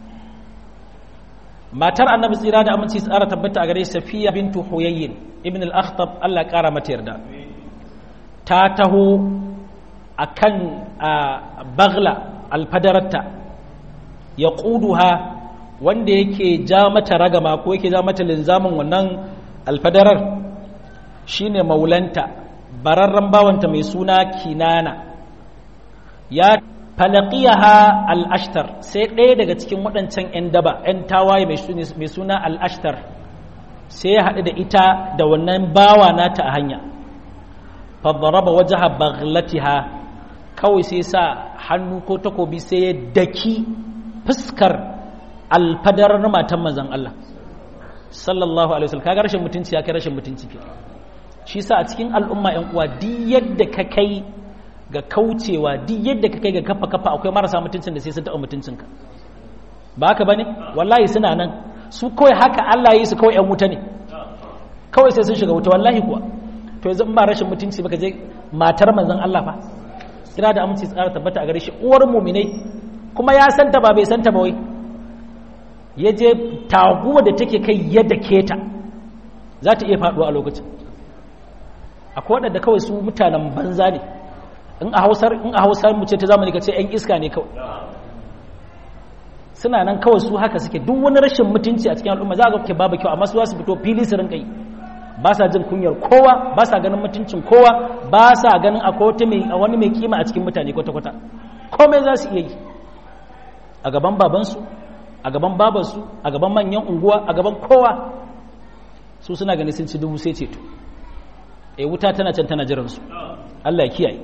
ما ترى النبي صلى الله عليه وسلم سأرى تبت أغري سفية بنت حيي ابن الأخطب الله كارا متيردا تاته أكن بغلة الفدرة يقودها wanda yake ja mata ragama ko yake ja mata linzamin wannan alfadarar shine maulanta bararren bawanta mai suna kinana ya falaqiyaha al-ashtar sai ɗaya daga cikin waɗancan 'yan daba 'yan tawaye mai suna al-ashtar sai ya haɗu da ita da wannan bawa nata a hanya fadaraba wajaha baghlatiha kawai sai sa hannu ko takobi sai ya daki fuskar alfadarar matan manzon Allah sallallahu alaihi wasallam kaga rashin mutunci ya kai rashin mutunci ke shi sa a cikin al'umma ‘yan uwa di yadda ka kai ga kaucewa di yadda ka kai ga kafa kafa akwai marasa mutuncin da sai sun taɓa mutuncinka ba haka ba ne wallahi suna nan su kawai haka Allah yi su kawai ‘yan wuta ne kawai sai sun shiga wuta wallahi kuwa to yanzu ba rashin mutunci ba ka je matar manzon Allah fa kira da aminci tsara tabbata a gare shi uwar muminai kuma ya santa ba bai santa ba wai ya je taguwa da take kai yadda keta za ta iya faɗuwa a lokacin akwai waɗanda kawai su mutanen banza ne in a hausar in a hausar mu ce ta zamani ka ce yan iska ne kawai suna nan kawai su haka suke duk wani rashin mutunci a cikin al'umma za ga ke babu kyau amma su su fito fili su rinka yi ba sa jin kunyar kowa ba sa ganin mutuncin kowa ba sa ganin akwai wata mai wani mai kima a cikin mutane kwata kwata komai za su iya yi a gaban babansu a gaban babansu a gaban manyan unguwa a gaban kowa su suna ganin sun ci dubu sai ceto e wuta tana can tana jiransu Allah ya kiyaye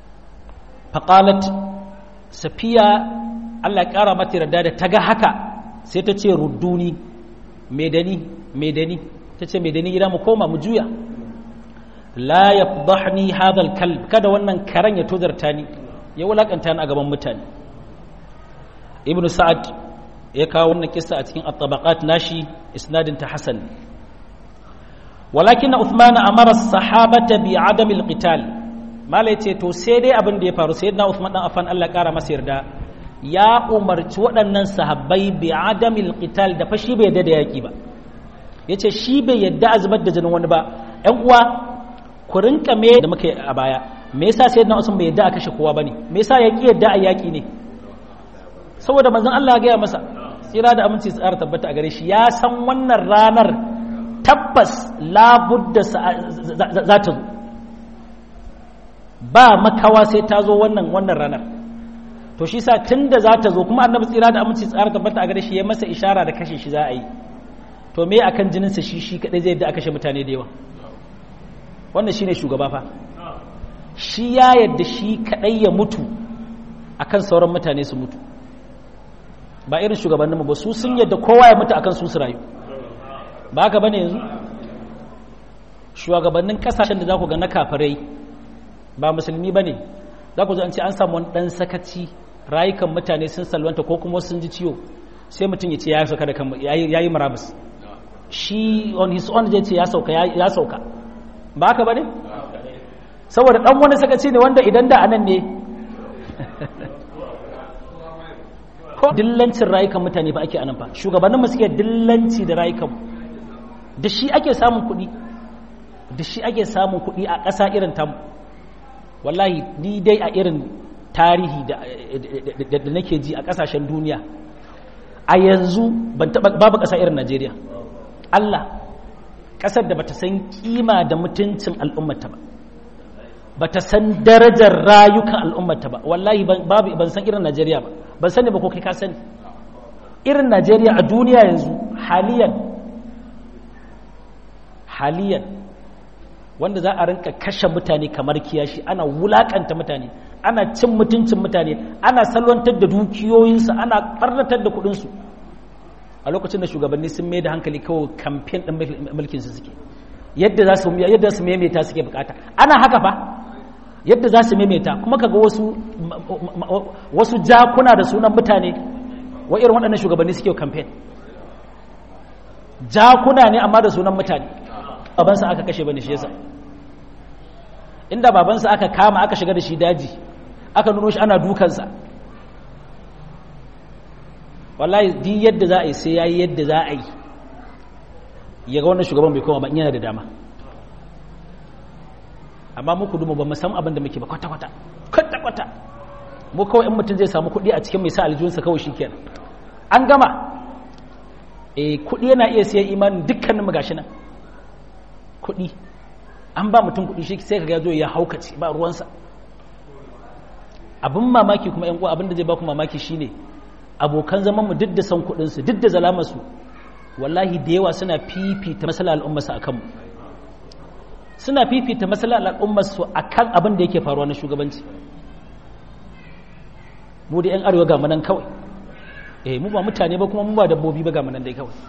faƙalat safiya Allah ya ƙara mata yarda da ta ga haka sai ta ce rudduni medani medani ta ce medani gida mu koma mu juya la yafdahni hadha al-kalb kada wannan karan ya tozarta ni ya wulakanta ni a gaban mutane ibn sa'ad ya kawo wannan kissa a cikin at-tabaqat nashi isnadin ta hasan walakin uthman amara as-sahabata bi adam al-qital mala yace to sai dai abin da ya faru sayyidina uthman dan afan Allah kara masa yarda ya umarci waɗannan sahabbai bi adam al-qital da fashi bai yadda da yaki ba yace shi bai yadda azbar da jinin wani ba ƴan uwa ku rinka me da muka a baya me yasa sayyidina usman bai yadda a kashe kowa bane me yasa ya ki yadda a yaki ne saboda manzon Allah ya gaya masa tsira da aminci tsara tabbata a gare shi ya san wannan ranar tabbas labudda za ta zo ba makawa sai ta zo wannan wannan ranar to shi sa tun da za ta zo kuma annabi tsira da aminci tsara tabbata a gare shi ya masa ishara da kashe shi za a yi to me akan jininsa shi shi kadai zai yadda a kashe mutane da yawa wannan shine shugaba fa shi ya yadda shi kadai ya mutu akan sauran mutane su mutu ba irin shugabanninmu ba su sun yadda kowa ya mutu akan su su rayu ba haka bane yanzu shugabannin kasashen da za ku ga na kafirai ba musulmi bane za ku zo an ce an samu wani dan sakaci rayukan mutane sun salwanta ko kuma sun ji ciwo sai mutum ya ce ya sauka da kan ya yi marabus shi on his own zai ce ya sauka ya sauka ba haka bane saboda dan wani sakaci ne wanda idan da anan ne ko dillancin rayukan mutane ba ake anan fa shugabannin suke dillanci da rayukan da shi ake samun kuɗi da shi ake samun kuɗi a ƙasa irin tamu wallahi ni dai a irin tarihi da nake ji a ƙasashen duniya a yanzu ban taɓa babu ƙasa irin najeriya allah ƙasar da bata san kima da mutuncin al'ummata ba bata san darajar rayukan al'ummata ba wallahi babu ban san irin najeriya ba ban sani ba ko kai ka sani irin najeriya a duniya yanzu haliyan haliyan wanda za a rinka kashe mutane kamar kiyashi ana wulakanta mutane ana cin mutuncin mutane ana salwantar da dukiyoyinsu ana ɓarnatar da kuɗinsu a lokacin da shugabanni sun mai da hankali kawai kamfen ɗin mulkinsu suke yadda za su yadda su maimaita suke bukata ana haka fa yadda za su maimaita kuma kaga wasu wasu jakuna da sunan mutane wa irin waɗannan shugabanni suke kamfen jakuna ne amma da sunan mutane babansa aka kashe bane shi yasa inda babansa aka kama aka shiga da shi daji aka nuno shi ana dukansa wallahi di yadda za a yi sai yayi yadda za a yi ya ga wannan shugaban bai koma ba yana da dama amma muku dumu ba mu san abin da muke ba kwata-kwata kwata-kwata mu kawai in mutum zai samu kuɗi a cikin mai sa aljihunsa kawai shi kenan an gama eh kuɗi yana iya siyan imanin dukkanin mu gashi nan kuɗi an ba mutum kuɗi shi sai kaga zo ya haukace ba ruwansa abin mamaki kuma yan uwa abin da zai ba ku mamaki shine abokan zaman mu duk da san kuɗin su duk da zalamar su wallahi da yawa suna fifita masala al'umma su akan mu suna fifita masala al'umma su akan abin da yake faruwa na shugabanci mu da yan arewa ga manan kawai eh mu ba mutane ba kuma mu ba dabbobi ba ga manan dai kawai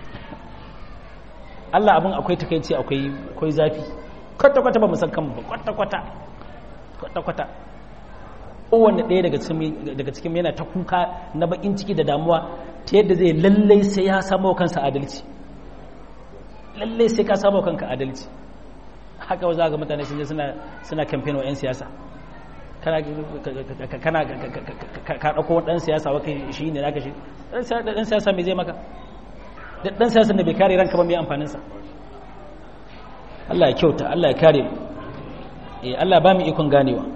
Allah abin akwai takaici akwai akwai zafi kwata kwata ba mu san kanmu ba kwata kwata kwata kwata kowanne ɗaya daga cikin daga cikin yana ta kuka na bakin ciki da damuwa ta yadda zai lallai sai ya samu kansa adalci lallai sai ka samu kanka adalci haka za ga mutane sun je suna suna campaign wa 'yan siyasa kana kana ka dauko dan siyasa wa kai shi ne zaka shi dan siyasa me zai maka dan siyasa da bai kare ranka ba mai amfanin sa Allah ya kyauta Allah ya kare eh Allah ba mu ikon ganewa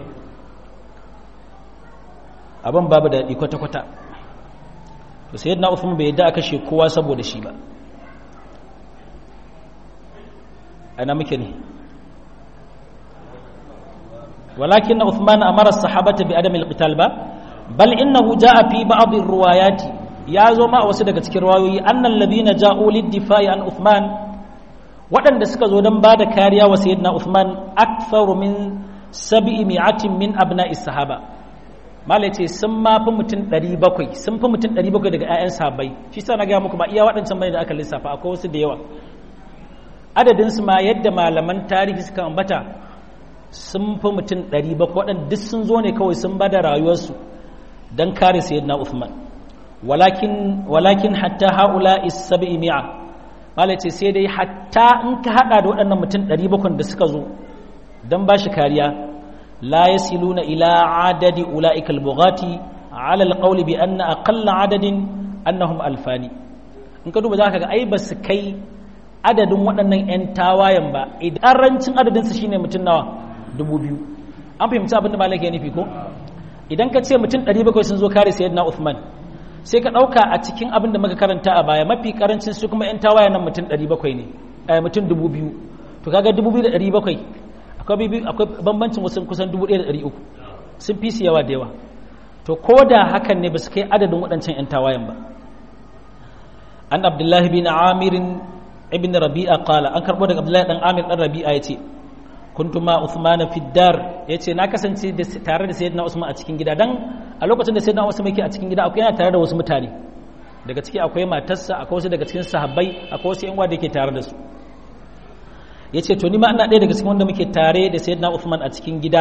abin babu da kwata kwata to sayyidina Uthman bai yadda aka kashe kowa saboda shi ba ana muke ne ولكن عثمان أمر الصحابة بعدم القتال با بل إنه جاء في بعض الروايات يا زما وسدك تكرواوي أن الذين جاءوا للدفاع عن عثمان وأن دسك زودن بعد كاريا وسيدنا عثمان أكثر من سبعمائة من أبناء الصحابة malai ce sun ma fi mutum 700 sun fi mutum 700 daga 'ya'yan sabai shi sa na gaya muku ba iya waɗancan bane da aka lissafa akwai wasu da yawa adadin su ma yadda malaman tarihi suka ambata sun fi mutum 700 waɗanda duk sun zo ne kawai sun bada rayuwarsu don kare sayyidina Uthman walakin walakin hatta haula is-sab'i mi'a malai ce sai dai hatta in ka hada da waɗannan mutum 700 da suka zo don ba shi kariya la yasiluna ila adadi ulaika al-bughati ala al-qawli bi anna aqalla adadin annahum alfani in ka duba zaka ga ai ba su kai adadin waɗannan 'yan tawayen ba idan rancin adadin su shine mutum nawa dubu biyu an fahimci abin da malaka ya nufi ko idan ka ce mutum 700 sun zo kare sayyidina Uthman sai ka ɗauka a cikin abin da muka karanta a baya mafi karancin su kuma 'yan tawayen nan mutum 700 ne mutum dubu biyu to kaga dubu biyu da ɗari bakwai akwai bambancin wasu kusan dubu ɗaya da ɗari uku sun fi su yawa da yawa to ko da hakan ne ba su kai adadin waɗancan 'yan tawayen ba an abdullahi bin amirin ibn rabi'a qala an karɓo daga abdullahi ɗan amir ɗan rabi'a ya ce kuntu ma usman fi dar ya ce na kasance tare da sayyidina usman a cikin gida dan a lokacin da sayyidina usman yake a cikin gida akwai yana tare da wasu mutane daga ciki akwai matarsa akwai wasu daga cikin sahabbai akwai wasu yan uwa da yake tare da su ya ce to ni ma ina ɗaya daga cikin wanda muke tare da sayyidina usman a cikin gida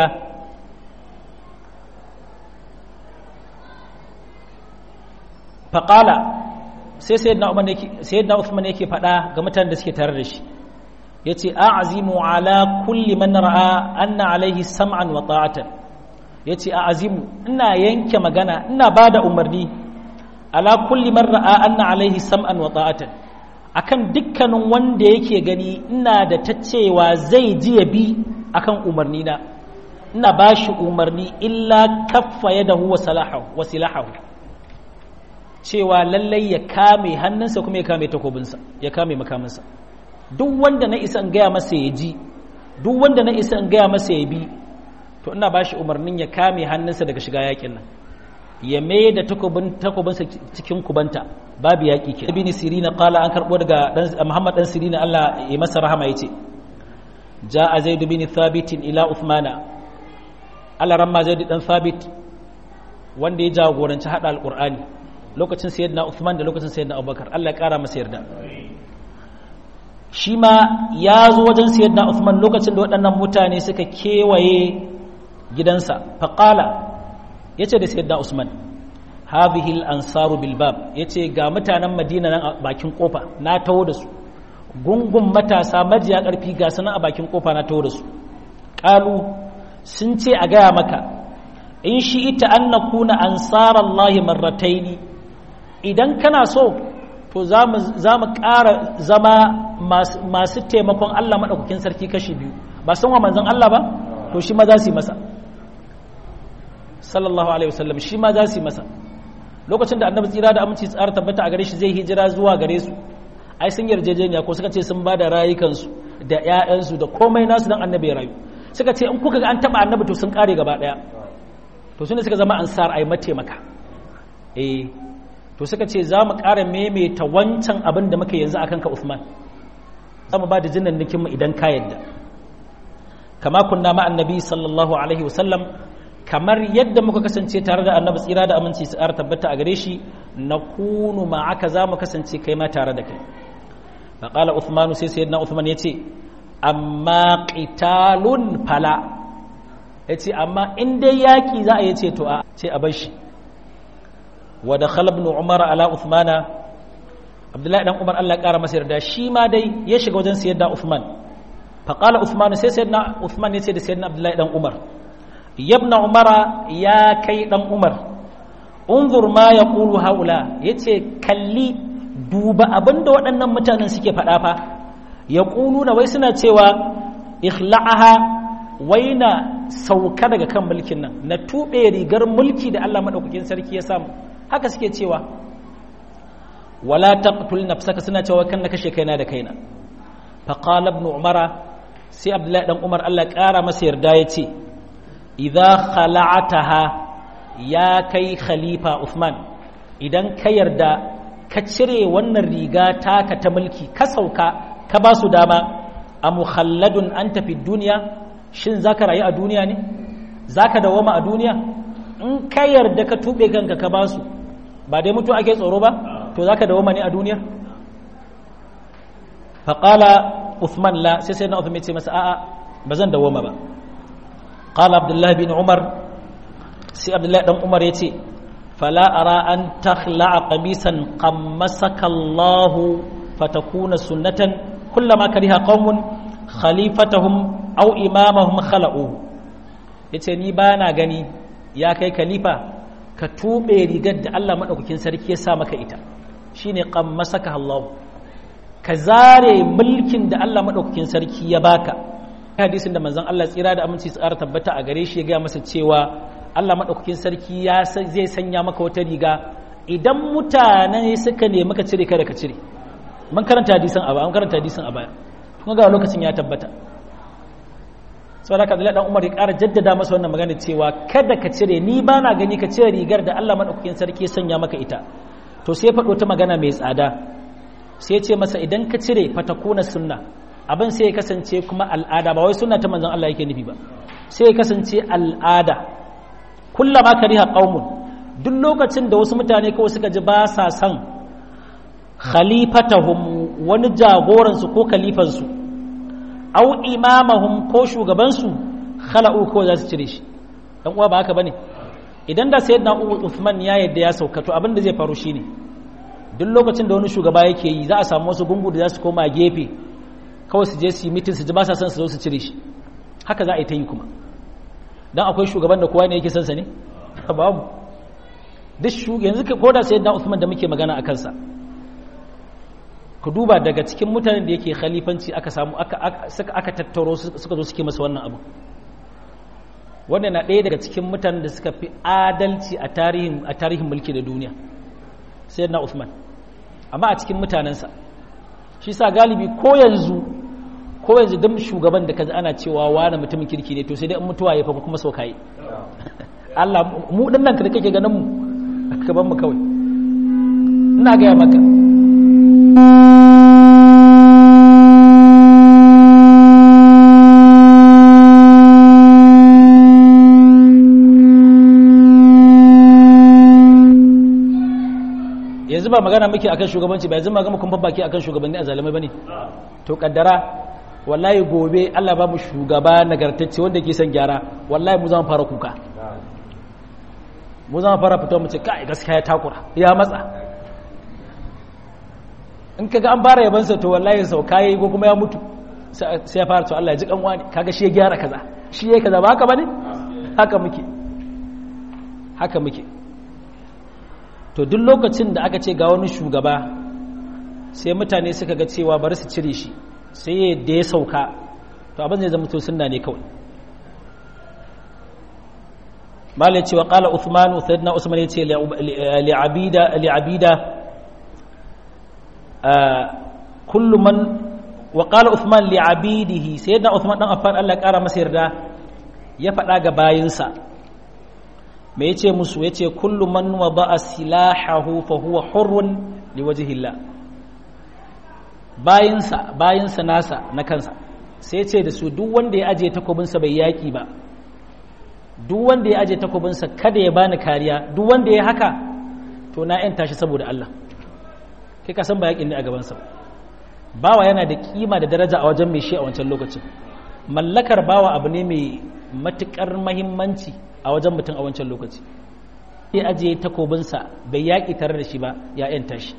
faƙala sai sayyidina usman yake faɗa ga mutanen da suke tare da shi ya ce a azimu ala kulli man ra'a anna alaihi sam'an wa ta'atan ya ce a azimu ina yanke magana ina ba da umarni ala kulli man ra'a anna alaihi sam'an wa ta'atan akan dukkanin wanda yake gani ina da ta cewa zai ji ya bi akan umarni na ina ba shi umarni illa kaffa yadahu wa salahu wa silahahu cewa lallai ya kame hannunsa kuma ya kame takobinsa ya kame makaminsa duk wanda na isa in gaya masa ya ji duk wanda na isa in gaya masa ya bi to ina ba shi umarnin ya kame hannunsa daga shiga yakin nan ya mai da takobinsa cikin kubanta babu yaƙi ke ibn sirina qala an karbo daga muhammad dan sirina Allah ya masa rahama yace jaa zaid bin thabit ila uthmana Allah ramma zaid dan thabit wanda ya jagoranci hada alqur'ani lokacin sayyidina uthman da lokacin sayyidina abubakar Allah ya kara masa yarda shi ma ya zo wajen sayyidina uthman lokacin da waɗannan mutane suka kewaye gidansa faqala yace da sayyidina usman hadhihi al-ansaru bil bab yace ga mutanen madina nan a bakin kofa na taho da su gungun matasa majiya karfi ga sanan a bakin kofa na taho da su qalu sun ce a gaya maka in shi ita an nakuna ansarallahi marrataini idan kana so to za mu ƙara zama masu taimakon Allah maɗaukakin sarki kashi biyu ba san wa manzon Allah ba to shi ma za su yi masa sallallahu alaihi wasallam shi ma za su yi masa lokacin da annabi tsira da aminci tsara tabbata a gare shi zai hijira zuwa gare su ai sun yarjejeniya ko suka ce sun ba da rayukansu da ƴaƴansu da komai nasu dan annabi ya rayu suka ce in kuka ga an taba annabi to sun kare gaba daya to sune suka zama ansar ai mataimaka eh to suka ce za mu ƙara maimaita wancan abin da muka yanzu akan ka Uthman za mu ba da jinnan mu idan ka yadda kama kunna ma annabi sallallahu alaihi wasallam kamar yadda muka kasance tare da annabi tsira da aminci su tabbata a gare shi na kunu ma'aka za mu kasance kai ma tare da kai faƙala uthmanu sai sayyidina uthman ya ce amma qitalun fala ya ce amma in dai yaƙi za a yi ce to a ce a bar shi wa da ibn umar ala uthmana abdullahi dan umar Allah ya ƙara masa yarda shi ma dai ya shiga wajen sayyidina uthman faƙala uthmanu sai sayyidina uthman ya ce da sayyidina abdullahi dan umar yabna umara ya kai dan umar unzur ma ya ƙulu haula ya ce kalli duba abinda waɗannan mutanen suke faɗa fa ya ƙulu na wai suna cewa ikhla'aha wai na sauka daga kan mulkin nan na tuɓe rigar mulki da Allah maɗaukakin sarki ya samu haka suke cewa wala taqtul nafsaka suna cewa kan na kashe kaina da kaina faqala ibn umara sai abdullahi dan umar Allah ƙara masa yarda ya ce idza khala'ataha ya kai khalifa Uthman idan ka yarda ka cire wannan riga taka ta mulki ka sauka ka ba su dama a mukhalladun an tafi duniya shin zaka rayu a duniya ne zaka dawoma a duniya in ka yarda ka tube kanka ka basu ba dai mutu ake tsoro ba to zaka dawo mani a duniya faqala Uthman la sai sai na Uthman ce masa a'a ba zan dawo ma ba qala Abdullah bin Umar sai Abdullah dan Umar yace fala ara an takhla'a qamisan qammasaka Allah fatakuna sunnatan kullama kariha qaumun khalifatahum aw imamahum khala'u yace ni bana gani ya kai khalifa ka tube rigar da Allah madaukakin sarki ya sa maka ita shine qammasaka Allah ka zare mulkin da Allah madaukakin sarki ya baka hadisin da manzon Allah tsira da aminci tsara tabbata a gare shi ya ga masa cewa Allah madaukakin sarki ya zai sanya maka wata riga idan mutane suka nemi ka cire kada ka cire mun karanta hadisin a baya mun karanta hadisin a baya kuma ga lokacin ya tabbata sau da kadalai dan umar ya ƙara jaddada masa wannan magana cewa kada ka cire ni ba na gani ka cire rigar da Allah maɗaukakin sarki ya sanya maka ita to sai faɗo ta magana mai tsada sai ce masa idan ka cire fatakuna sunna abin sai ya kasance kuma al'ada ba wai sunna ta manzon Allah yake nufi ba sai ya kasance al'ada kullama kariha qaumun duk lokacin da wasu mutane kawai suka ji ba sa son khalifatahum wani jagoransu ko khalifansu au imamahum ko shugabansu khala'u ko za su cire shi dan uwa ba haka bane idan da sayyidina Uthman ya yadda ya sauka to abin da zai faru shine duk lokacin da wani shugaba yake yi za a samu wasu gungu da za su koma gefe kawai su je su yi mitin su ji ba sa son su zo su cire shi haka za a yi ta yi kuma dan akwai shugaban da kowa ne yake son sa ne babu duk yanzu ko da sayyidina Uthman da muke magana a kansa ku duba daga cikin mutanen da yake khalifanci aka samu aka tattaro suka zo suke masa wannan abu wannan na ɗaya daga cikin mutanen da suka fi adalci a tarihin a tarihin mulki da duniya sai na Uthman amma a cikin mutanensa shi sa galibi ko yanzu ko yanzu duk shugaban da kaji ana cewa wani mutumin kirki ne to sai dai in mutuwa ya fa kuma saukaye Allah mu dinnan da kake ganin mu ka ban mu kawai ina ga maka yanzu ba magana muke akan shugabanci ba yanzu ma gama kumfan baki akan shugabanni a zalimai bane to kaddara wallahi gobe Allah ba mu shugaba nagartacce wanda ke son gyara wallahi mu zama fara kuka mu zama fara fito mu ce kai gaskiya ya takura ya matsa in kaga an fara yabansa to wallahi sauka yayi ko kuma ya mutu sai ya fara to Allah ya ji kanwa ne kaga shi ya gyara kaza shi yayi kaza ba haka bane haka muke haka muke to duk lokacin da aka ce ga wani shugaba sai mutane suka ga cewa bari su cire shi sai da ya sauka to abin zai zama to sunna ne kawai malai cewa qala uthman sayyidina usman yace li abida li abida kullu man wa qala uthman li abidihi sayyidina uthman dan affan Allah ya kara masa yarda ya faɗa ga bayinsa me yace musu yace kullu man wada'a silahahu fa huwa hurrun liwajhillah bayinsa bayinsa nasa na kansa sai yace da su duk wanda ya aje takobinsa bai yaki ba duk wanda ya aje takobinsa kada ya bani kariya duk wanda ya haka to na yanta shi saboda Allah kai ka san ba yakin ne a gabansa bawa yana da kima da daraja a wajen mai shi a wancan lokacin mallakar bawa abu ne mai matukar mahimmanci a wajen mutum a wancan lokaci sai ajiye takobinsa bai yaƙi tare da shi ba ya yanta shi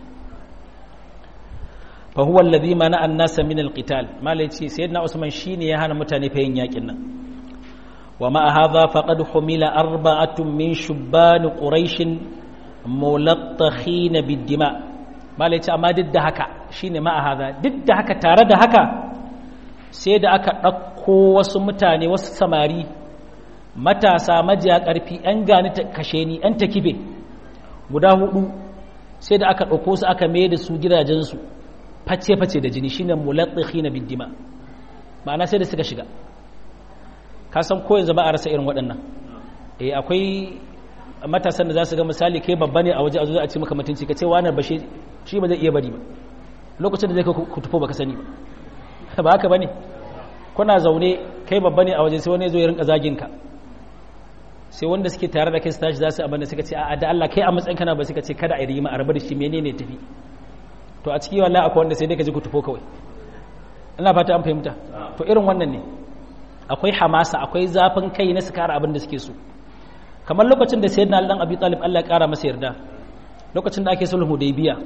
fa huwa alladhi mana an-nasa min al-qital malai ce sayyidina usman shine ya hana mutane fa yin yaƙin nan wa ma hadha faqad humila arba'atun min shubban quraish mulattakhin bid-dima malai ce amma duk da haka shine ma hadha duk da haka tare da haka sai da aka ɗauko wasu mutane wasu samari matasa majiya ƙarfi 'yan gani ta kashe ni 'yan ta kife guda hudu sai da aka ɗauko su aka mai da su gidajensu face-face da jini shine mulatsi na biddima ma'ana sai da suka shiga ka san ko yanzu ba a rasa irin waɗannan eh akwai matasan da za su ga misali kai babba ne a waje a zo a ce maka mutunci ka ce wani ba shi ba zai iya bari ba lokacin da zai ku tufo baka sani ba ba haka bane kuna zaune kai babba ne a waje sai wani zo ya rinka zagin ka sai wanda suke tare da kai su tashi za su abin da suka ce a da Allah kai a matsayin kana ba suka ce kada a yi rigima a rabu da shi menene tafi to a ciki wallahi akwai wanda sai dai ka ji ku tufo kawai ina fata an fahimta to irin wannan ne akwai hamasa akwai zafin kai na su kara abin da suke so kamar lokacin da sayyidina Ali dan Abi Talib Allah ya kara masa yarda lokacin da ake sulhu Hudaybiya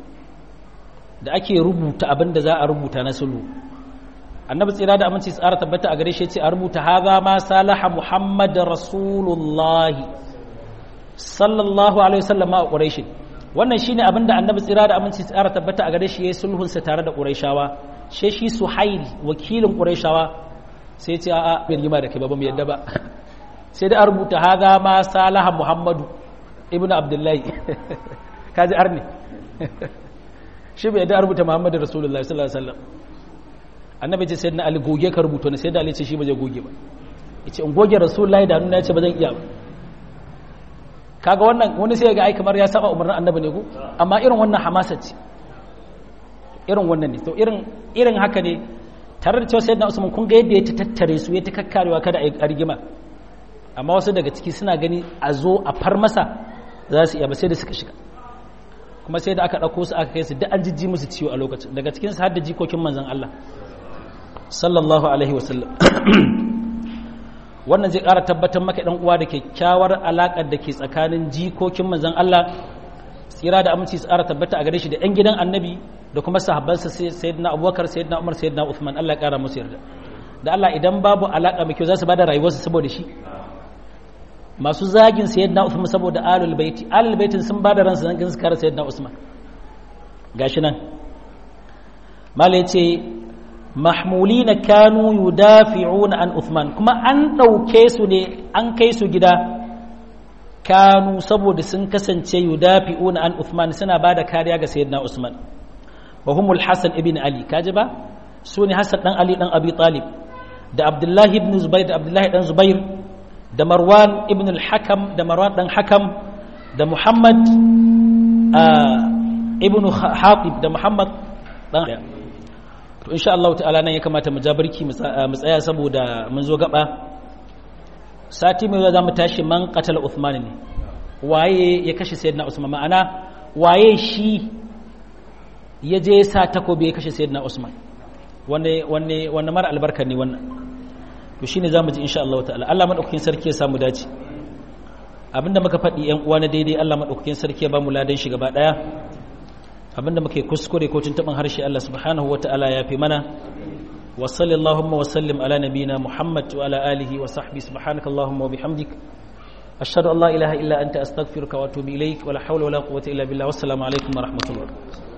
da ake rubuta abin da za a rubuta na sulhu annabi tsira da aminci tsara tabbata a gare shi ce a rubuta haza ma salaha muhammad rasulullahi sallallahu alaihi wasallam a quraish wannan shine abin da annabi tsira da aminci tsara tabbata a gare shi yayin sulhun sa tare da quraishawa she shi suhail wakilin quraishawa sai ce a'a bin yima da kai ba mu yadda ba sai da a rubuta haza ma salaha muhammadu ibnu abdullahi kaji arni shi bai yadda a rubuta muhammadu rasulullahi sallallahu alaihi wasallam annabi ce sayyidina ali goge ka rubuta ne sayyidina ali ce shi ba zai goge ba yace in goge rasulullahi da nuna yace ba zan iya ba kaga wannan wani sai ga ai kamar ya saba umarnin annabi ne ko amma irin wannan hamasa ce irin wannan ne to irin irin haka ne tare da cewa sayyidina usman kun ga yadda ya tattare su ya ta kakkarewa kada a rigima amma wasu daga ciki suna gani a zo a far masa za su iya ba sai da suka shiga kuma sai da aka ɗauko su aka kai su duk an jijji musu ciwo a lokacin daga cikin su har da jikokin manzon Allah sallallahu alaihi wasallam wannan zai ƙara tabbatar maka ɗan uwa da kyakkyawar alaƙar da ke tsakanin jikokin manzon Allah tsira da aminci su ƙara tabbata a gare shi da 'yan gidan annabi da kuma sahabbansa sayyidina abubakar sayyidina umar sayyidina uthman Allah ya ƙara musu yarda da Allah idan babu alaƙa mai kyau za su bada rayuwarsu saboda shi masu zagin sayyidina uthman saboda alul baiti alul baitin sun bada ransu dan su kare sayyidina usman gashi nan mala yace mahmulina kanu yudafi'una an Uthman kuma an ɗauke su ne an kai su gida kanu saboda sun kasance yudafi'una an Uthman suna ba da kariya ga sayyidina Usman wa humul Hassan ibn Ali kaji ba su ne Hassan dan Ali dan Abi Talib da Abdullahi ibn Zubair da Abdullahi dan Zubair da Marwan ibn al-Hakam da Marwan dan Hakam da Muhammad ibn Hatib da Muhammad dan to insha Allah ta'ala nan ya kamata mu jabarki mu tsaya saboda mun zo gaba sati mai za mu tashi man qatala Uthman ne waye ya kashe sayyidina Usman ma'ana waye shi ya je sa takobi ya kashe sayyidina Usman wanne wanne wanne mara albarka ne wannan to shine zamu ji insha Allah ta'ala Allah madaukakin sarki ya samu dace abinda muka faɗi yan uwa na daidai Allah madaukakin sarki ya ba mu ladan shi gaba daya abinda muke kuskure ko tuntuɓin harshe Allah subhanahu wa ta'ala ya fi mana wa sallallahu wa sallim ala nabina Muhammad wa ala alihi wa sahbihi subhanaka Allahumma wa bihamdik ashhadu an la ilaha illa anta astaghfiruka wa atubu ilaik wa la hawla wa la quwwata illa billah wassalamu alaikum wa rahmatullah